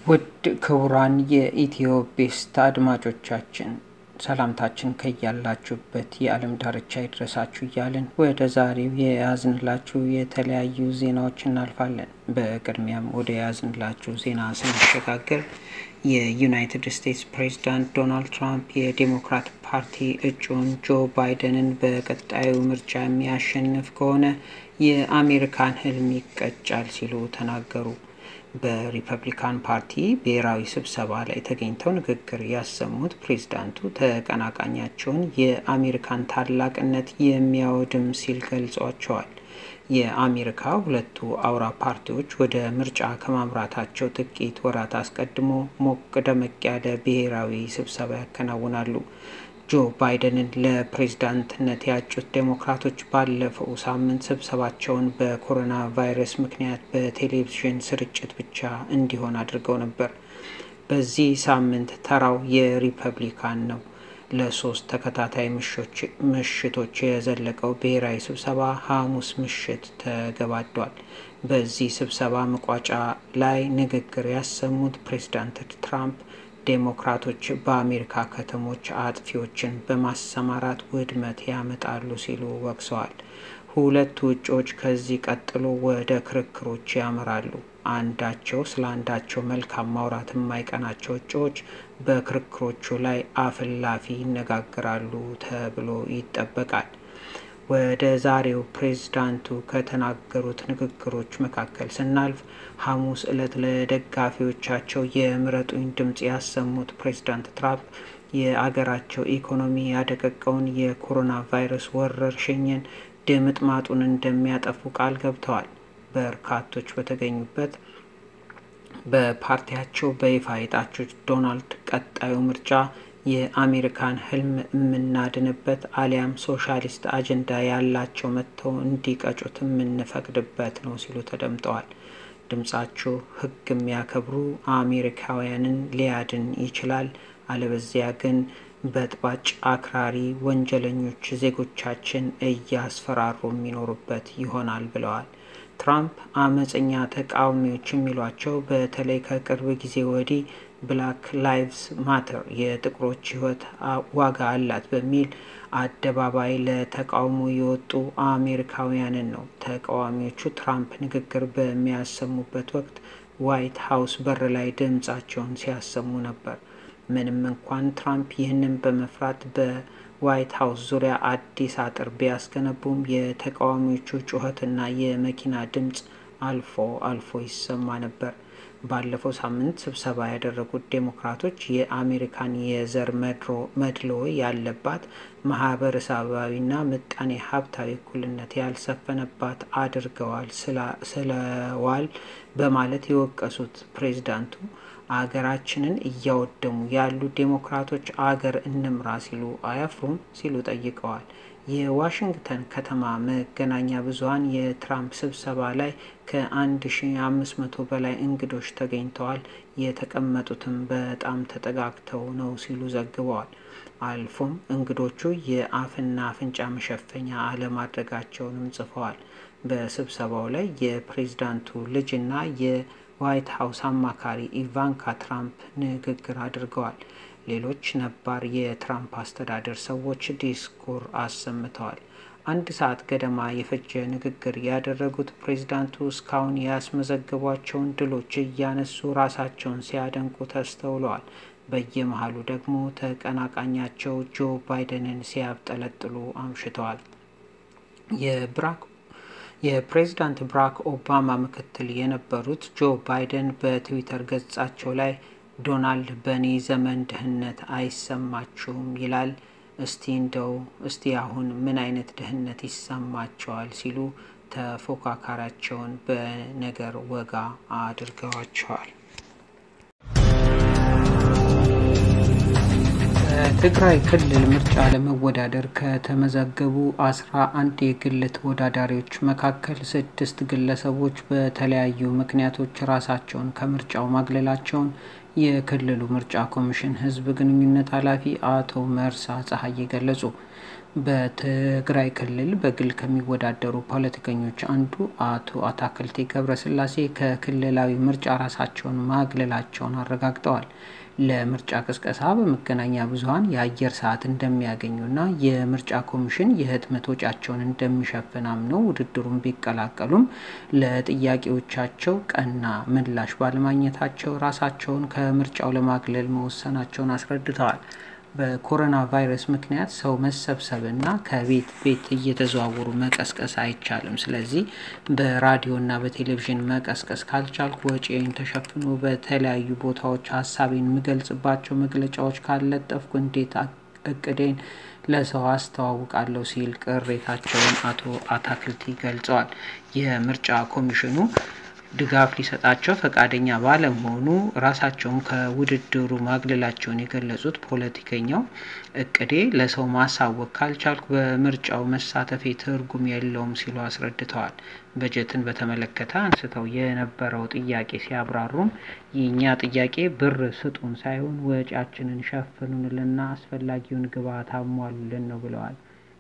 ውድ ክቡራን የኢትዮ ቤስት አድማጮቻችን ሰላምታችን ከያላችሁበት የዓለም ዳርቻ ይድረሳችሁ እያልን ወደ ዛሬው የያዝንላችሁ የተለያዩ ዜናዎች እናልፋለን። በቅድሚያም ወደ ያዝንላችሁ ዜና ስንሸጋገር የዩናይትድ ስቴትስ ፕሬዚዳንት ዶናልድ ትራምፕ የዴሞክራት ፓርቲ እጩን ጆ ባይደንን በቀጣዩ ምርጫ የሚያሸንፍ ከሆነ የአሜሪካን ሕልም ይቀጫል ሲሉ ተናገሩ። በሪፐብሊካን ፓርቲ ብሔራዊ ስብሰባ ላይ ተገኝተው ንግግር ያሰሙት ፕሬዝዳንቱ ተቀናቃኛቸውን የአሜሪካን ታላቅነት የሚያወድም ሲል ገልጿቸዋል። የአሜሪካ ሁለቱ አውራ ፓርቲዎች ወደ ምርጫ ከማምራታቸው ጥቂት ወራት አስቀድሞ ሞቅ ደመቅ ያለ ብሔራዊ ስብሰባ ያከናውናሉ። ጆ ባይደንን ለፕሬዝዳንትነት ያጩት ዴሞክራቶች ባለፈው ሳምንት ስብሰባቸውን በኮሮና ቫይረስ ምክንያት በቴሌቪዥን ስርጭት ብቻ እንዲሆን አድርገው ነበር። በዚህ ሳምንት ተራው የሪፐብሊካን ነው። ለሶስት ተከታታይ ምሽቶች የዘለቀው ብሔራዊ ስብሰባ ሐሙስ ምሽት ተገባዷል። በዚህ ስብሰባ መቋጫ ላይ ንግግር ያሰሙት ፕሬዝዳንት ትራምፕ ዴሞክራቶች በአሜሪካ ከተሞች አጥፊዎችን በማሰማራት ውድመት ያመጣሉ ሲሉ ወቅሰዋል። ሁለቱ እጩዎች ከዚህ ቀጥሎ ወደ ክርክሮች ያመራሉ። አንዳቸው ስለ አንዳቸው መልካም ማውራት የማይቀናቸው እጩዎች በክርክሮቹ ላይ አፍላፊ ይነጋገራሉ ተብሎ ይጠበቃል። ወደ ዛሬው ፕሬዝዳንቱ ከተናገሩት ንግግሮች መካከል ስናልፍ ሐሙስ ዕለት ለደጋፊዎቻቸው የምረጡኝ ድምፅ ያሰሙት ፕሬዝዳንት ትራምፕ የአገራቸው ኢኮኖሚ ያደቀቀውን የኮሮና ቫይረስ ወረርሽኝን ድምጥማጡን እንደሚያጠፉ ቃል ገብተዋል። በርካቶች በተገኙበት በፓርቲያቸው በይፋ የጣቹት ዶናልድ ቀጣዩ ምርጫ የአሜሪካን ሕልም የምናድንበት አሊያም ሶሻሊስት አጀንዳ ያላቸው መጥተው እንዲቀጩት የምንፈቅድበት ነው ሲሉ ተደምጠዋል። ድምጻችሁ ሕግ የሚያከብሩ አሜሪካውያንን ሊያድን ይችላል፣ አለበዚያ ግን በጥባጭ አክራሪ ወንጀለኞች ዜጎቻችን እያስፈራሩ የሚኖሩበት ይሆናል ብለዋል። ትራምፕ አመፀኛ ተቃዋሚዎች የሚሏቸው በተለይ ከቅርብ ጊዜ ወዲህ ብላክ ላይቭስ ማተር የጥቁሮች ሕይወት ዋጋ አላት በሚል አደባባይ ለተቃውሞ የወጡ አሜሪካውያንን ነው። ተቃዋሚዎቹ ትራምፕ ንግግር በሚያሰሙበት ወቅት ዋይት ሀውስ በር ላይ ድምጻቸውን ሲያሰሙ ነበር። ምንም እንኳን ትራምፕ ይህንን በመፍራት በዋይት ሀውስ ዙሪያ አዲስ አጥር ቢያስገነቡም የተቃዋሚዎቹ ጩኸትና የመኪና ድምፅ አልፎ አልፎ ይሰማ ነበር። ባለፈው ሳምንት ስብሰባ ያደረጉት ዴሞክራቶች የአሜሪካን የዘር መድሎ ያለባት ማህበረሰባዊና ምጣኔ ሀብታዊ እኩልነት ያልሰፈነባት አድርገዋል ስለዋል በማለት የወቀሱት ፕሬዝዳንቱ አገራችንን እያወደሙ ያሉ ዴሞክራቶች አገር እንምራ ሲሉ አያፍሩም ሲሉ ጠይቀዋል። የዋሽንግተን ከተማ መገናኛ ብዙኃን የትራምፕ ስብሰባ ላይ ከ1500 በላይ እንግዶች ተገኝተዋል፣ የተቀመጡትም በጣም ተጠጋግተው ነው ሲሉ ዘግበዋል። አልፎም እንግዶቹ የአፍና አፍንጫ መሸፈኛ አለማድረጋቸውንም ጽፈዋል። በስብሰባው ላይ የፕሬዝዳንቱ ልጅና የዋይት ሀውስ አማካሪ ኢቫንካ ትራምፕ ንግግር አድርገዋል። ሌሎች ነባር የትራምፕ አስተዳደር ሰዎች ዲስኩር አሰምተዋል። አንድ ሰዓት ገደማ የፈጀ ንግግር ያደረጉት ፕሬዝዳንቱ እስካሁን ያስመዘገቧቸውን ድሎች እያነሱ ራሳቸውን ሲያደንቁ ተስተውለዋል። በየመሀሉ ደግሞ ተቀናቃኛቸው ጆ ባይደንን ሲያብጠለጥሉ አምሽተዋል። የብራክ የፕሬዝዳንት ብራክ ኦባማ ምክትል የነበሩት ጆ ባይደን በትዊተር ገጻቸው ላይ ዶናልድ በእኔ ዘመን ድህነት አይሰማችሁም ይላል። እስቲ እንደው እስቲ አሁን ምን አይነት ድህነት ይሰማቸዋል ሲሉ ተፎካካሪያቸውን በነገር ወጋ አድርገዋቸዋል። በትግራይ ክልል ምርጫ ለመወዳደር ከተመዘገቡ አስራ አንድ የግል ተወዳዳሪዎች መካከል ስድስት ግለሰቦች በተለያዩ ምክንያቶች ራሳቸውን ከምርጫው ማግለላቸውን የክልሉ ምርጫ ኮሚሽን ህዝብ ግንኙነት ኃላፊ አቶ መርሳ ፀሐዬ ገለጹ። በትግራይ ክልል በግል ከሚወዳደሩ ፖለቲከኞች አንዱ አቶ አታክልቲ ገብረስላሴ ከክልላዊ ምርጫ ራሳቸውን ማግለላቸውን አረጋግጠዋል። ለምርጫ ቅስቀሳ በመገናኛ ብዙኃን የአየር ሰዓት እንደሚያገኙና የምርጫ ኮሚሽን የህትመት ወጪያቸውን እንደሚሸፍን አምነው ውድድሩን ቢቀላቀሉም ለጥያቄዎቻቸው ቀና ምላሽ ባለማግኘታቸው ራሳቸውን ከምርጫው ለማግለል መወሰናቸውን አስረድተዋል። በኮሮና ቫይረስ ምክንያት ሰው መሰብሰብና ከቤት ቤት እየተዘዋወሩ መቀስቀስ አይቻልም። ስለዚህ በራዲዮና በቴሌቪዥን መቀስቀስ ካልቻልኩ ወጪን ተሸፍኖ በተለያዩ ቦታዎች ሀሳቤን የምገልጽባቸው መግለጫዎች ካለጠፍኩ እንዴት እቅዴን ለሰው አስተዋውቃለሁ ሲል ቅሬታቸውን አቶ አታክልቲ ገልጸዋል። የምርጫ ኮሚሽኑ ድጋፍ ሊሰጣቸው ፈቃደኛ ባለመሆኑ ራሳቸውን ከውድድሩ ማግለላቸውን የገለጹት ፖለቲከኛው እቅዴ ለሰው ማሳወቅ ካልቻልኩ በምርጫው መሳተፌ ትርጉም የለውም ሲሉ አስረድተዋል። በጀትን በተመለከተ አንስተው የነበረው ጥያቄ ሲያብራሩም የእኛ ጥያቄ ብር ስጡን ሳይሆን ወጪያችንን ሸፍኑንልና አስፈላጊውን ግብዓት አሟሉልን ነው ብለዋል።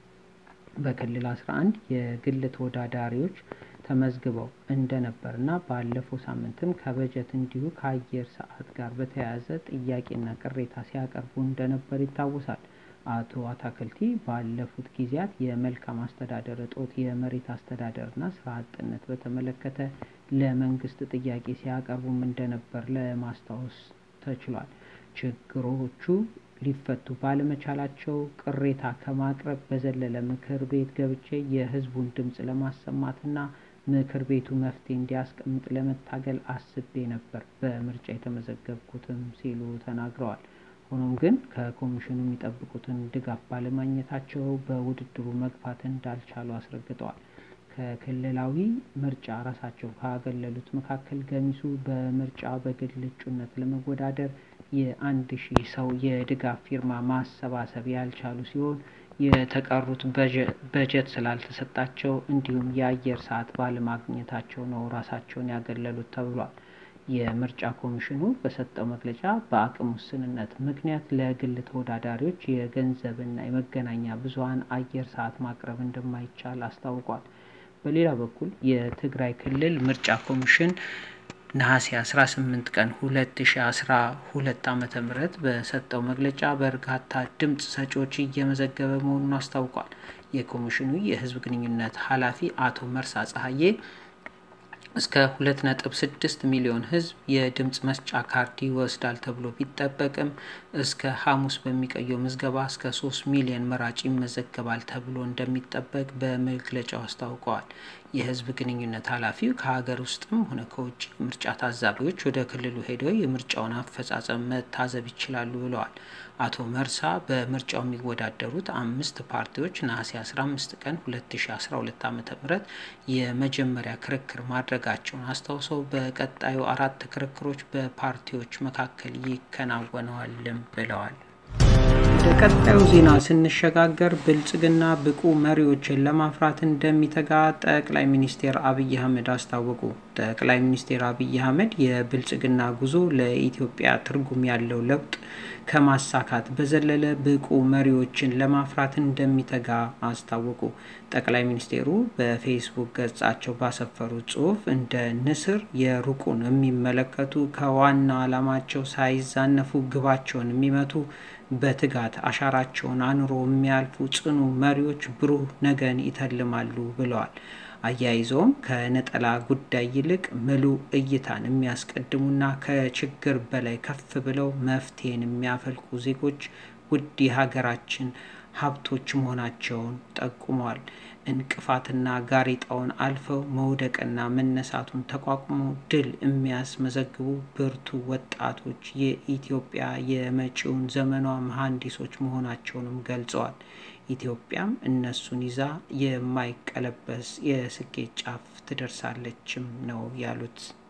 በክልል 11 የግል ተወዳዳሪዎች ተመዝግበው እንደነበርና ባለፈው ሳምንትም ከበጀት እንዲሁ ከአየር ሰዓት ጋር በተያያዘ ጥያቄና ቅሬታ ሲያቀርቡ እንደነበር ይታወሳል። አቶ አታክልቲ ባለፉት ጊዜያት የመልካም አስተዳደር እጦት፣ የመሬት አስተዳደርና ስራ አጥነት በተመለከተ ለመንግስት ጥያቄ ሲያቀርቡም እንደነበር ለማስታወስ ተችሏል። ችግሮቹ ሊፈቱ ባለመቻላቸው ቅሬታ ከማቅረብ በዘለለ ምክር ቤት ገብቼ የህዝቡን ድምፅ ለማሰማትና ምክር ቤቱ መፍትሄ እንዲያስቀምጥ ለመታገል አስቤ ነበር በምርጫ የተመዘገብኩትም ሲሉ ተናግረዋል። ሆኖም ግን ከኮሚሽኑ የሚጠብቁትን ድጋፍ ባለማግኘታቸው በውድድሩ መግፋት እንዳልቻሉ አስረግጠዋል። ከክልላዊ ምርጫ ራሳቸው ካገለሉት መካከል ገሚሱ በምርጫ በግል እጩነት ለመወዳደር የአንድ ሺህ ሰው የድጋፍ ፊርማ ማሰባሰብ ያልቻሉ ሲሆን የተቀሩት በጀት ስላልተሰጣቸው እንዲሁም የአየር ሰዓት ባለማግኘታቸው ነው ራሳቸውን ያገለሉት ተብሏል። የምርጫ ኮሚሽኑ በሰጠው መግለጫ በአቅም ውስንነት ምክንያት ለግል ተወዳዳሪዎች የገንዘብና የመገናኛ ብዙኃን አየር ሰዓት ማቅረብ እንደማይቻል አስታውቋል። በሌላ በኩል የትግራይ ክልል ምርጫ ኮሚሽን ነሐሴ 18 ቀን 2012 ዓ.ም በሰጠው መግለጫ በርካታ ድምፅ ሰጪዎች እየመዘገበ መሆኑን አስታውቋል። የኮሚሽኑ የህዝብ ግንኙነት ኃላፊ አቶ መርሳ ፀሐዬ እስከ 2.6 ሚሊዮን ህዝብ የድምፅ መስጫ ካርድ ይወስዳል ተብሎ ቢጠበቅም እስከ ሐሙስ በሚቆየው ምዝገባ እስከ 3 ሚሊዮን መራጭ ይመዘገባል ተብሎ እንደሚጠበቅ በመግለጫው አስታውቀዋል። የህዝብ ግንኙነት ኃላፊው ከሀገር ውስጥም ሆነ ከውጭ ምርጫ ታዛቢዎች ወደ ክልሉ ሄደው የምርጫውን አፈጻጸም መታዘብ ይችላሉ ብለዋል። አቶ መርሳ በምርጫው የሚወዳደሩት አምስት ፓርቲዎች ነሐሴ 15 ቀን 2012 ዓ.ም የመጀመሪያ ክርክር ማድረጋቸውን አስታውሰው በቀጣዩ አራት ክርክሮች በፓርቲዎች መካከል ይከናወነዋልም ብለዋል። ወደ ቀጣዩ ዜና ስንሸጋገር ብልጽግና ብቁ መሪዎችን ለማፍራት እንደሚተጋ ጠቅላይ ሚኒስትር አብይ አህመድ አስታወቁ። ጠቅላይ ሚኒስትር አብይ አህመድ የብልጽግና ጉዞ ለኢትዮጵያ ትርጉም ያለው ለውጥ ከማሳካት በዘለለ ብቁ መሪዎችን ለማፍራት እንደሚተጋ አስታወቁ። ጠቅላይ ሚኒስቴሩ በፌስቡክ ገጻቸው ባሰፈሩት ጽሑፍ እንደ ንስር የሩቁን የሚመለከቱ ከዋና ዓላማቸው ሳይዛነፉ ግባቸውን የሚመቱ በትጋት አሻራቸውን አኑሮ የሚያልፉ ጽኑ መሪዎች ብሩህ ነገን ይተልማሉ ብለዋል። አያይዘውም ከነጠላ ጉዳይ ይልቅ ምሉዕ እይታን የሚያስቀድሙና ከችግር በላይ ከፍ ብለው መፍትሄን የሚያፈልቁ ዜጎች ውድ የሀገራችን ሀብቶች መሆናቸውን ጠቁመዋል። እንቅፋትና ጋሬጣውን አልፈው መውደቅና መነሳቱን ተቋቁመው ድል የሚያስመዘግቡ ብርቱ ወጣቶች የኢትዮጵያ የመጪውን ዘመኗ መሐንዲሶች መሆናቸውንም ገልጸዋል። ኢትዮጵያም እነሱን ይዛ የማይቀለበስ የስኬት ጫፍ ትደርሳለችም ነው ያሉት።